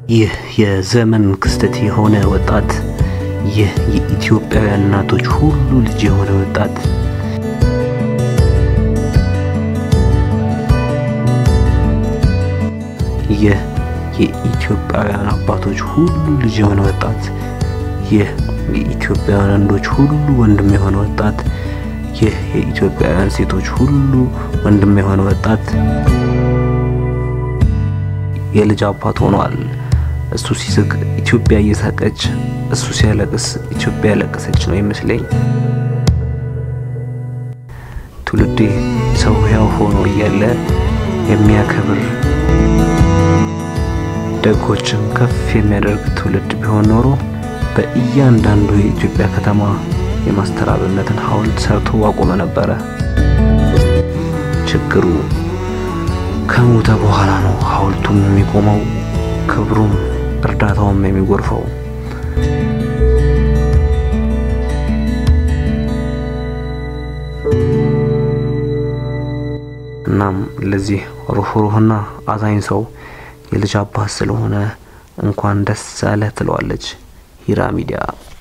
ይህ የዘመን ክስተት የሆነ ወጣት ይህ የኢትዮጵያውያን እናቶች ሁሉ ልጅ የሆነ ወጣት ይህ የኢትዮጵያውያን አባቶች ሁሉ ልጅ የሆነ ወጣት ይህ የኢትዮጵያውያን ወንዶች ሁሉ ወንድም የሆነ ወጣት ይህ የኢትዮጵያውያን ሴቶች ሁሉ ወንድም የሆነ ወጣት የልጅ አባት ሆኗል። እሱ ሲስቅ ኢትዮጵያ እየሳቀች፣ እሱ ሲያለቅስ ኢትዮጵያ ያለቀሰች ነው ይመስለኝ። ትውልዴ ሰው ሕያው ሆኖ እያለ የሚያከብር ደጎችን ከፍ የሚያደርግ ትውልድ ቢሆን ኖሮ በእያንዳንዱ የኢትዮጵያ ከተማ የማስተር አብነትን ሐውልት ሰርቶ አቆመ ነበረ። ችግሩ ከሞተ በኋላ ነው ሐውልቱም የሚቆመው፣ ክብሩም እርዳታውም የሚጎርፈው። እናም ለዚህ ሩህሩህና አዛኝ ሰው የልጅ አባት ስለሆነ እንኳን ደስ አለህ ትለዋለች ሂራ ሚዲያ።